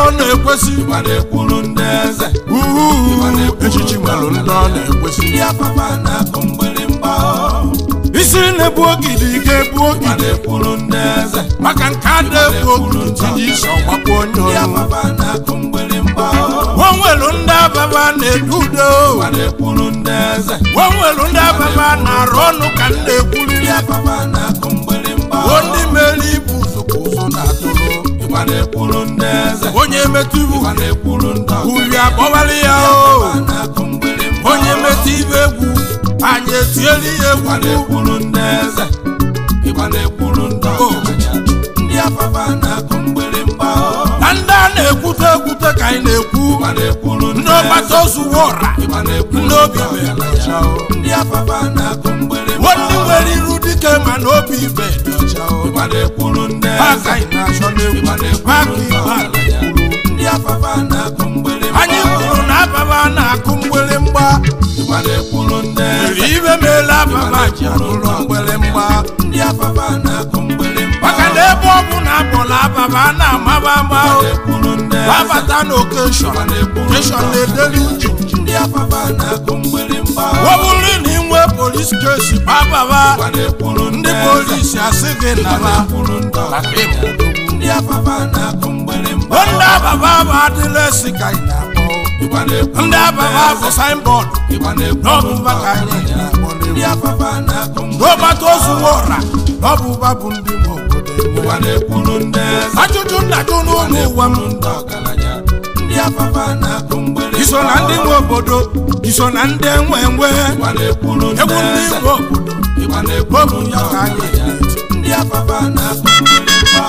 ọ na-ekwesị ịgba na-ekwuru ndị eze uhu echichi nwere ndị ọ na-ekwesị ndị afafa na-akụ mgbịrịmgba isi na-ebu ogidi ga-ebu ịgba ogidi na-ekwuru ndị eze maka nke a na-ebu ogidi tinye isi ọgbakwa onye ndị ọrụ afafa na-akụ mgbịrịmgba onwelu ndị ababa na-edu udo ịgba na-ekwuru ndị eze onwelu ndị ababa na-arụ ọnụ ka m na-ekwuriri ndị afafa na-akụ mgbịrịmgba o ndị mere ibu ụzọkwa ụzọ na-atụrụ ịgba na-ekwuru ndị eze onye metụ ibu ịgba na-ekwuru ndị ọzọ uri akpọwara ya o afafa na-akụ mgbịrịmgba onye metụ ibe egwu anyị etieli ya ịgba egwu na-ekwuru ndị eze ịgba na-ekwuru ndị ọgaranya ndị afafa na-akụ mgbịrịmgba na ndị a na-ekwute ekwute ka anyị na-ekwu ịgba na-ekwuru ndị ndị ọgbata ozu ọra ịgba na-ekwuru ndị obi mere ọcha o. ndị afafa na-akụ mgbịrịmgba ndị nwere iru dike ma na obi ibe dị ọcha o. ịgba na-ekwuru ndị ha eze ka anyị na-achọ n'egwu ịgba ha na-ekwuru ka ndị ibe a ọgaranya ndị afafa na-akụ mgbịrịmgba anyị kwuru na ababa na-akụ mgbịrịmgba ịgba na-ekwuru ndị eze mere ibe meela ababa ji akụrụ mgbịrịmgba ndị afafa na-akụ mgbịrịmgba maka na ebe ọ bụ na akpọrọ ababa na-amaba mgba ịgba na-ekwuru ndị eze babata na okeshọn okeshọn na-edeli uche ndị afafa na-akụ mgbịrịmgba ọ bụrụ na ị nwee polis kesi bababa ịgba na-ekwuru ndị ndị eze polisi asị gị naba kwuru ndị maka ọgaranya ịmụ ndị afafa na-akụ mgbịrịmgba ndị ababa bụ adịla esi ka anyị na-akpọ ịgba na-ekwuru ndị ababa bụ saịnbọọdụ ịgba na-ekwuru n'ọbụ mba ka anyị na-akpọ ndị n'egwu afafa na-akụ n'ọgbata ozu ọra n'ọbụ ụba bụ ndị nwe obodo ịgba na-ekwuru ndị eze ajụjụ na-ajụ n'ụlọ ụwa m ndị ọgaranya ndị afafa na-akụ mgbịrịmgba iso na ndị nwe obodo iso na ndị enwe enwe ịgba na-ekwuru ndị egwu ndị eze nwe obodo ịgba ọ na-ekwuru bụ ndị ya ka anyị ọgaranya na-eti ndị afafa na-akụ mgbịrịmgba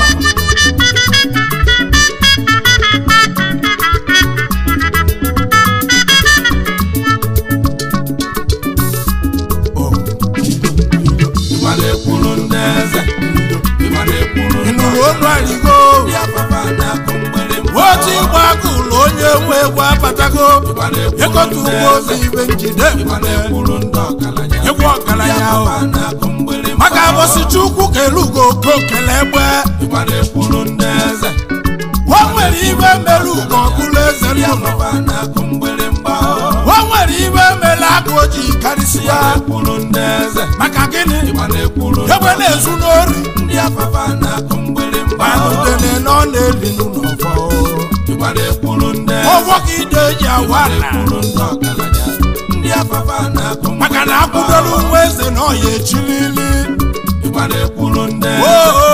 ịgba na-ekwuru ndị eze ịgba na-ekwuru ị ndị nụrụ olu arigo ndị afafa na-akụ mgbịrịmgba otu ịgba agụlụ onye nwe egwu abatago ịgba na-ekwuru ịkọta ndị ugbo eze obi ibe njide ịgba na-ekwuru ndị ọgaranya egwu ọgaranya o afafa na-akụ mgbịrịmgba maka abọsị chukwu kele ugo ko kele egbe ịgba na-ekwuru ndị eze o nwere ibe mere ugo ọbụla eze ndị nnụnụ afafa na-akụ mgbịrịmgba o nwere ibe mere agụ oji karịsịa na-ekwuru ndị eze maka gịnị ịgba na-ekwuru egbe na-ezu n'ori ndị afafa na-akụ mgbịrịmgba manudene na ọ na-eli n'ụlọ ịgba na-ekwuru ndị eze ọgwọ ka ide eji awa na na-ekwuru ndị ọgaranya ndị afafa na-akụ maka na akwụdoro nwa eze na ọya echilili ịgba na-ekwuru ndị eze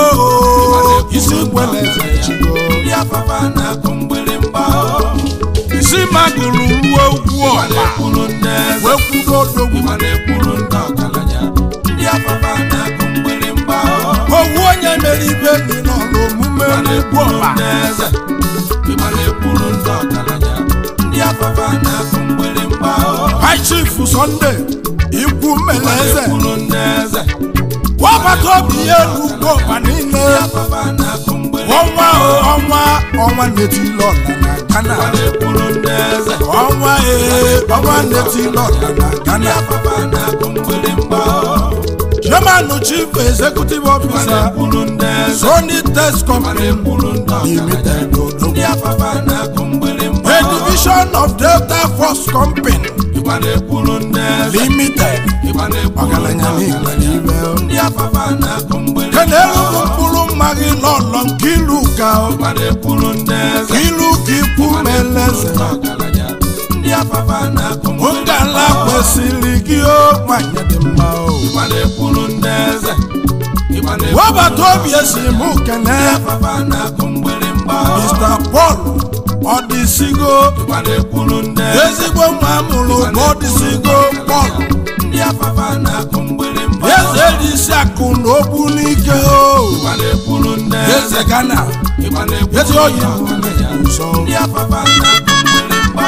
oo isi kwele eze echigo ndị afafa na-akụ mgbịrịmgba isi magụrụ ruo ugwu ịgba ọla na-ekwuru ndị eze wee kwudo odogwu ịgba na-ekwuru ndị ọgaranya ndị afafa na-akụ mgbịrịmgba owu onye mere ibe enyi nọ n'omume ịgba n'ugwu na-ekwuru ọla ndị eze ịgba na-ekwuru ndị ọgaranya ndị afafa na-akụ mgbịrịmgba high chief Sunday ikwu ịgba mmele eze na-ekwuru ndị eze wabata obi ya n'ugwu ọba niile ndị afafa na-akụ mgbịrịmgba ọnwa o ọnwa ọnwa netile ọla na Ghana ịgba na-ekwuru ndị eze ọnwa ee ọnwa netile ọla na ndị Ghana afafa na-akụ mgbịrịmgba chairman chief executive officer na-ekwuru ndị eze Sony Test Company na-ekwuru ndị ọgaranya Limited Odogwu ndị afafa na-akụ mgbịrịmgba a division of Delta Force Company ịgba na-ekwuru ndị eze Limited ịgba na-ekwuru ndị ọgaranya n'igwe ọgaranya n'ibe ndị afafa na-akụ mgbịrịmgba kenelu bụ mkpụrụ mma gị n'ọlọ nke ilu ka ịgba na-ekwuru ndị eze ilu ka ikwu meleze ndị ọgaranya ndị afafa na-akụ mgbịrịmgba ngala kwesịrị gị o nwanyị dị mma o ịgba na-ekwuru ndị eze ịgba na-ekwuru wabata obi esi mụ kene ndị afafa na-akụ mgbịrịmgba Mr. Paul ọdịsigo ịgba na-ekwuru ndị eze ezigbo nwa mụrụ bụ ọdịsigo Paul ndị afafa na-akụ mgbịrịmgba eze dị isi akụ na okwu n'ike o ịgba na-ekwuru ndị eze eze Ghana ịgba na-ekwuru ezi oyi ndị bụ ọgaranya nsọ ndị afafa na-akụ mgbịrịmgba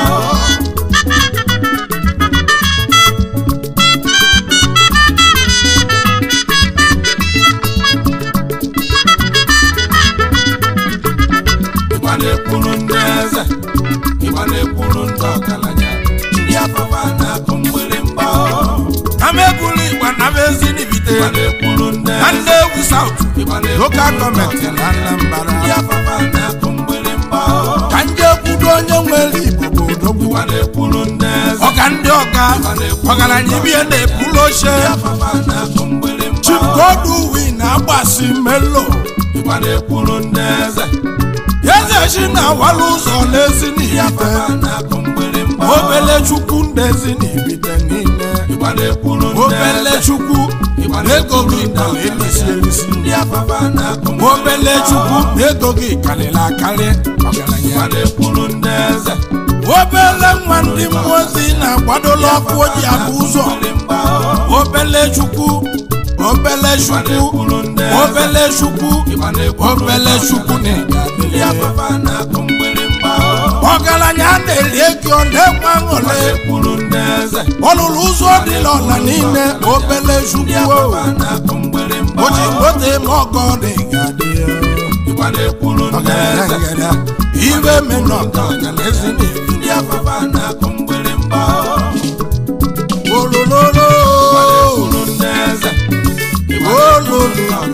ịgba na-ekwuru ndị eze ịgba na-ekwuru ndị ọgaranya ndị afafa na-akụ mgbịrịmgba na m ebulu igba na m ezi n'ibite ịgba na-ekwuru ndị na eze Nnewi South ịgba na-ekwuru local ndị gọọmenti ọgaranya na Anambra ndị afafa na-akụ mgbịrịmgba ọga ndị ọga ọgaranya ibie na-ebulu oche afaba na-akụ mgbịrịmgba chikoduwi na-agbasi melo ịgba na-ekwuru ndị eze eze chi na-awala ụzọ n'ezi n'ibite afaba na-akụ mgbịrịmgba obele chukwu ndezi n'ibite niile ịgba na-ekwuru ndị obele eze chukwu ego gị dara elisi elisi ndị afaba na-akụ obele chukwu ego gị karịrị akarị ọgaranya ịgba na-ekwuru ndị eze obele nwa ndị mmụọ ozi na-agbadola ọkụ oji abụ ụzọ mgbịrịmgba obele chukwu obele chukwu obele chukwu obele chukwu ndị na-egadịrị afaba na-akụ mgbịrịmgba ọgaranya na-eri ego na-enwe aṅụrị ekwuru ndị eze ọlụlụ ụzọ dịla ọla niile obele chukwu afaba na-akụ mgbịrịmgba oji moto eme ọgọ na-egadị ịgba na-ekwuru ndị ọgaranya eze ngada ibe menọ ọgaranya ezi na-eri ndị afaba na-akụ mgbịrịmgba olololo ekwuru ndị eze ololo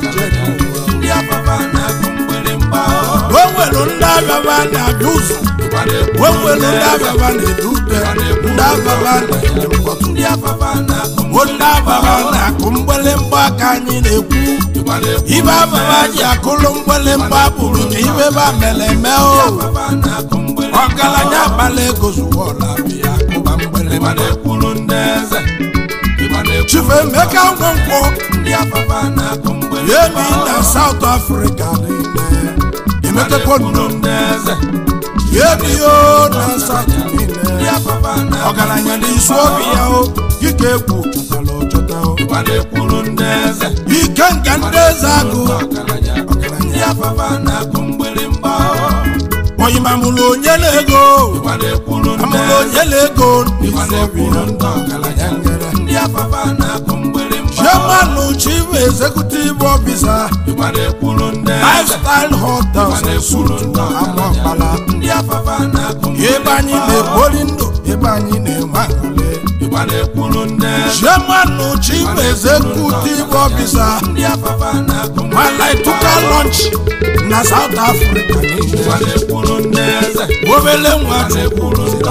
ndị afaba na-akụ mgbịrịmgba o nwere ndị abịaba na-abịa ụzọ ịgba na-ekwuru o nwere ndị abịaba na-edu ute ndị abịaba na-ele mkpọtụ ndị afaba na-akụ o ndị abịaba na-akụ mgbelemgba ka anyị na-ekwu ịgba na-ekwuru ibe ababa ji akụlụ mgbelemgba bụrụ ka ibe ba mere eme o afaba na-akụ mgbịrịmgba ọgaranya agbala ego zuwọla bịa akụba ịgba mgbelemgba na-ekwuru ndị eze ịgba na-ekwuru chifu emeka nwankwọ ndị afaba na-akụ mgbịrịmgba yemi na South Africa niile emetekwonu ndị eze yemi o na South ndị niile afaba na ọgaranya n'isi obi ya o ike egwu chọtara ọchọta o ịgba na-ekwuru ndị eze ike nga ndị eze agụ ọgaranya ndị afaba na-akụ mgbịrịmgba oyimamụlụ onye na-ego ịgba na-ekwuru ndị amụlụ onye na-ego ịgba n'isi obi ya na-ekwuru ndị ọgaranya ndị afaba na-akụ mgbịrịmgba chairman chief executive officer ịgba na-ekwuru ndị eze lifestyle hotels and suites na amaọkpala ndị afaba na-akụ ebe anyị na-ebori ndụ ebe anyị na-enwe aṅụrị ịgba na-ekwuru ndị eze chairman chief executive officer ndị afaba na-akụ malaituka lunch na south africa niile ịgba na-ekwuru ndị eze obele nwa chukwu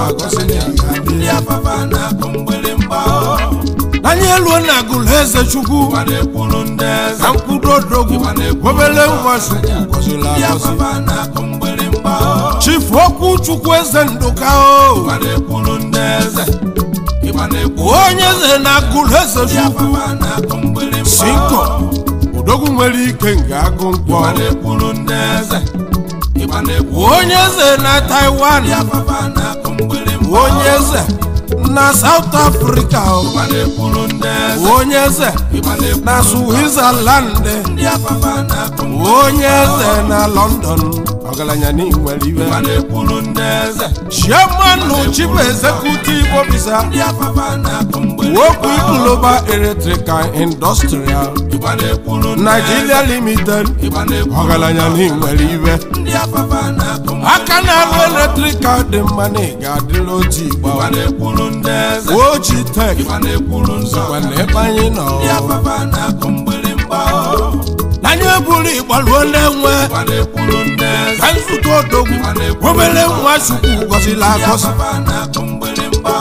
ndị afaba na-akụ mgbịrịmgba anyị eluo na agụlụ eze chukwu ịgba na-ekwuru ndị eze na mkpụrụ odogwu obele nwa chukwu gọziri ndị agọzi afaba na-akụ mgbịrịmgba chifu okwu chukwu eze ndụka o ịgba na-ekwuru ndị eze ịgba na-ekwuru onye eze na agụlụ eze ndị chukwu afaba na-akụ mgbịrịmgba sinko odogwu nwere ike nga agụ nkwọ ịgba na-ekwuru ndị eze ịgba na-ekwuru onye eze na taiwan ndị afaba na-akụ mgbịrịmgba onye eze na south africa o. ịgba na-ekwuru ndị eze onye eze ịgba na-ekwuru na switzerland ndị afaba na-akụ onye eze na london ọgaranya n'inwere iwe ịgba na-ekwuru ndị eze chairman chief executive officer ndị afaba na-akụ mgbịrịmgba wokwu global electrical industrial ịgba na-ekwuru ndị nigeria limited ịgba na-ekwuru ọgaranya n'inwere iwe ndị afaba na-akụ aka na-alụ eletrikal dị mma na ị ga-adịrị otu igba ịgba na-ekwuru ndị eze oji tek ịgba na-ekwuru nzọ mana ebe anyị nọ ndị afaba na-akụ mgbịrịmgba anyị eburu igbaluo na-enwe ịgba na-ekwuru ndị eze ka nzukọ odogwu obere nwa chukwu gọziri agọzi afaba na-akụ mgbịrịmgba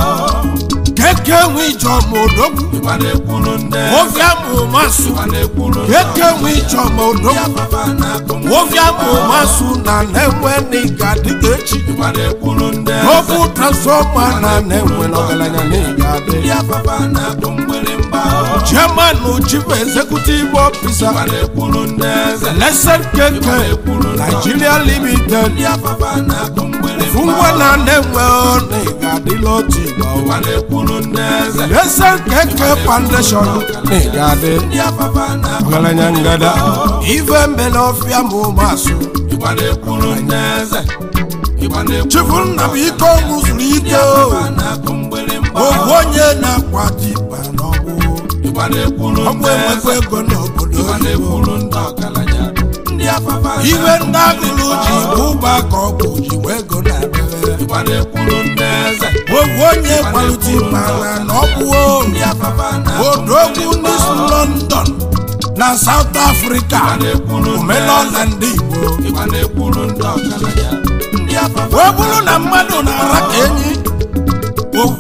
keke nwe ijeọma odogwu ịgba na-ekwuru ndị eze ofe amụ masụ ịgba na-ekwuru ndị keke nwe ijeọma odogwu afaba na-akụ ofe amụ masụ na na-enwe n'ịga dịka echi ịgba na-ekwuru ndị eze ofu transfọma na na-enwe n'ọgaranya n'ịga ndị adị afaba na-akụ mgbịrịmgba chairman chief executive officer ịgba na-ekwuru ndị eze lesson keke nigeria limited ndị afaba na-akụ mgbịrịmgba ngwa na na-enwe na ịga adịla otu igba ịgba na-ekwuru ndị eze lesson keke foundation na ịga adị ndị afaba na-akụ ọgaranya ngada ife mbele ọfịa ma ụmasụ ịgba na-ekwuru ndị eze ịgba na-ekwuru chifu nna m ike ọṅụ zuru ike o na-akụ mgbịrịmgba ogwu onye na-akwa dịba n'ọgbụ ịgba na-ekwuru ọgbụ ndị enwekwa eze ego n'obodo ịgba oyibo na-ekwuru ndị ọgaranya ndị afaba iwe ndị agụrụ ji bụ ụba ka ọ bụ ji wee ego na-abịa ịgba na-ekwuru ndị eze ogwu onye kwalite ịmara na ọ bụo ndị afaba na-akụ odogwu n'isi london na south africa omenala ndị igbo ịgba na-ekwuru ndị ọgaranya ndị afaba wee bụrụ na mmadụ na-ara ka enyi ogwu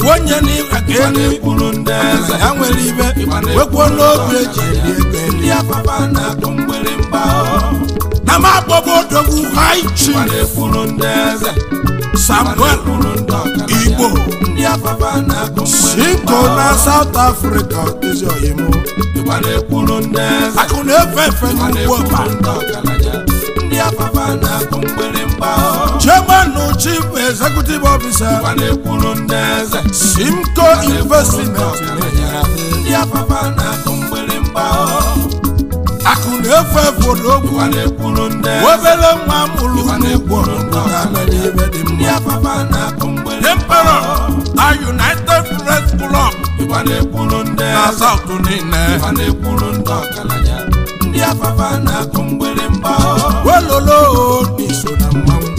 onye n'ịga ka elu na-ekwuru ndị eze ya nwere ibe wekwuo n'obi eji eri ego ndị eli afaba na-akụ mgbịrịmgba na m agbọbụ odogwu high ma chief na-ekwuru ndị eze ma samuel na-ekwuru ndị ọgaranya igbo ndị afaba na-akụ sinko na south africa ezi oyimu ma na-ekwuru ndị eze akụ na-efe efe ma n'ugwu ọba na-ekwuru ndị ọgaranya ndị afaba na-akụ mgbịrịmgba chairman chief executive officer ma na-ekwuru ndị eze simco investment ndị afaba na-akụ mgbịrịmgba akụ na-efe efe n'ogwu ma na-ekwuru ndị eze obere nwa mụrụ n'ugwu ọgbụgbọ ga-amere ibe dị ndị mma afaba na-akụ mgbịrịmgba emperor na united press club ma na-ekwuru ndị na eze south niile ma na-ekwuru ndị ọgaranya ndị afaba na-akụ mgbịrịmgba welolo n'iso na mmanwụ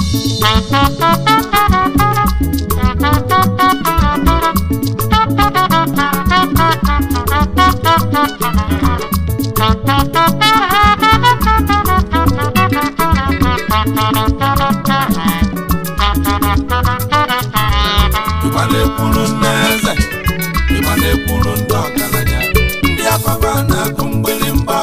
ịgba na-ekwuru ndị eze ịgba na-ekwuru ndị ọgaranya ndị afaba na-akụ mgbịrịmgba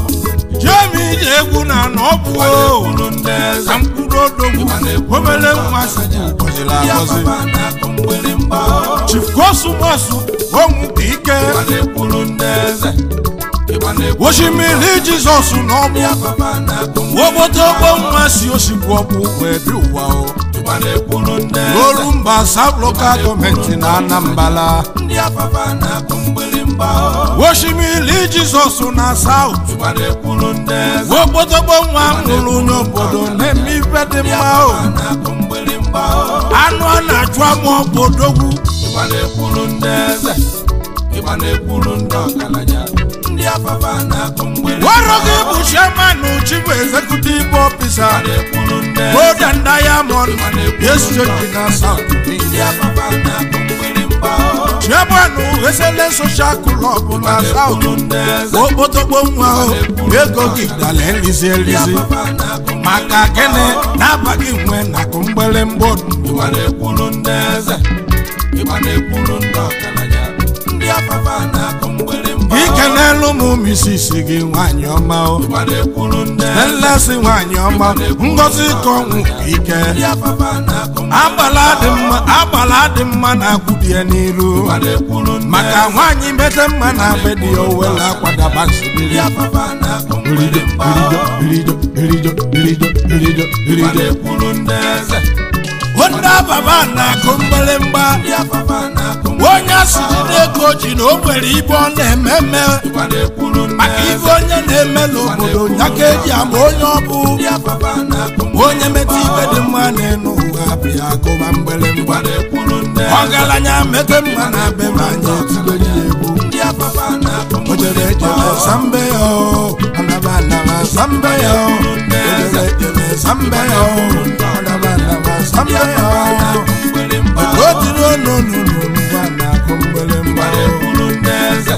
jemi ji egwu na na ọ bụ o kwuru ndị eze ka mkpụrụ odogwu obere nwa siji gọziri ndị agọzi afaba na-akụ mgbịrịmgba chief kosumosu onwu ka ike ịgba na-ekwuru ndị eze ịgba na-ekwuru osimiri jizọs na ọgbụ ndị afaba na-akụ obodo ogbo nwa si osikwu ọgbụ wee bi ụwa o ịgba na-ekwuru ndị eze n'olu mba south local gọọmenti na anambra ndị afaba na-akụ mgbịrịmgba osimiri jizọs na south ịgba na-ekwuru ndị eze ogbodogbo nwa mụrụ onye obodo na-eme ife dị ndị mma o afaba na-akụ mgbịrịmgba anụ a na-achụ ama obodogwu ịgba na-ekwuru ndị eze ịgba na-ekwuru ndị ọgaranya ndị afaba na-akụ mgbịrịmgba ọrụ gị bụ chairman chief executive officer ịgba na-ekwuru ndị eze golden diamond exchange na south ndị afaba na-akụ mgbịrịmgba chairman esele social club na south kwuru ndị eze okpotokpo nwa o ego gị dala elizi elizi afaba na-akụ maka gịnị na-abaghị nwe na akụ mgbịrịmgba ịgba na-ekwuru ndị eze ịgba na-ekwuru ndị ọgaranya ndị afaba na-akụ mgbịrịmgba ike n'elu m misisi gị nwanyị ọma o ịgba na-ekwuru ndị eze nlesi nwanyị ọma ngozi ka ọnwụ ike ndị afaba na-akụ agbala dị mma agbala dị mma na-akwụdị ya n'iru ịgba na-ekwuru ndị maka nwaanyị mete mma na be dị ya owele akwadaba nsibiri ndị afaba na-akụ birijo mgbịrịmgba birijo birijo birijo birijo birijo ịgba birijo na-ekwuru ndị eze onye ababa na-akụ mgbịrịmgba ndị afaba na-akụ onye asịrị ego ji na o nwere ibe ọ na-eme eme ịgba na-ekwuru ndị maka ibe eze onye na-eme n'obodo ya ka eji ama onye ọ bụ ndị afaba na-akụ onye meta ibe dị mma n'elu ụwa bịa akụba mgbịrịmgba ịgba na-ekwuru ndị eze ọgaranya mete mma na be ma anyị etigo ya egwu ndị afaba na-akụ o jere ejere sambe ya o anaba anaba sambe ya o o jere ejere sambe ya o anaba anaba sambe ya o mgbịrịmgba o jiri onu onu ngwa na-akụ mgbịrịmgba o na-ekwuru ndị eze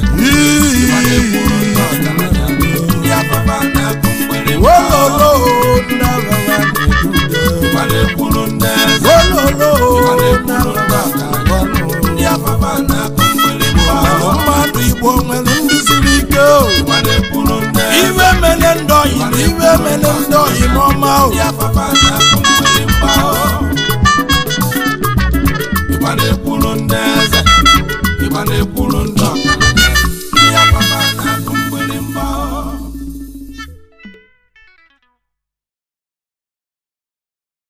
ndị afaba na-akụ mgbịrịmgba wololo ndị agha na-edude ịgba na-ekwuru ndị eze wololo ndị agha na-agbanụ ndị afaba na-akụ mgbịrịmgba Alụ mmadụ igbo nwere ndị siri ike o ịgba na-ekwuru ndị eze iwe mele ndị oyi na iwe mele ndị oyi n'ọma o ndị afaba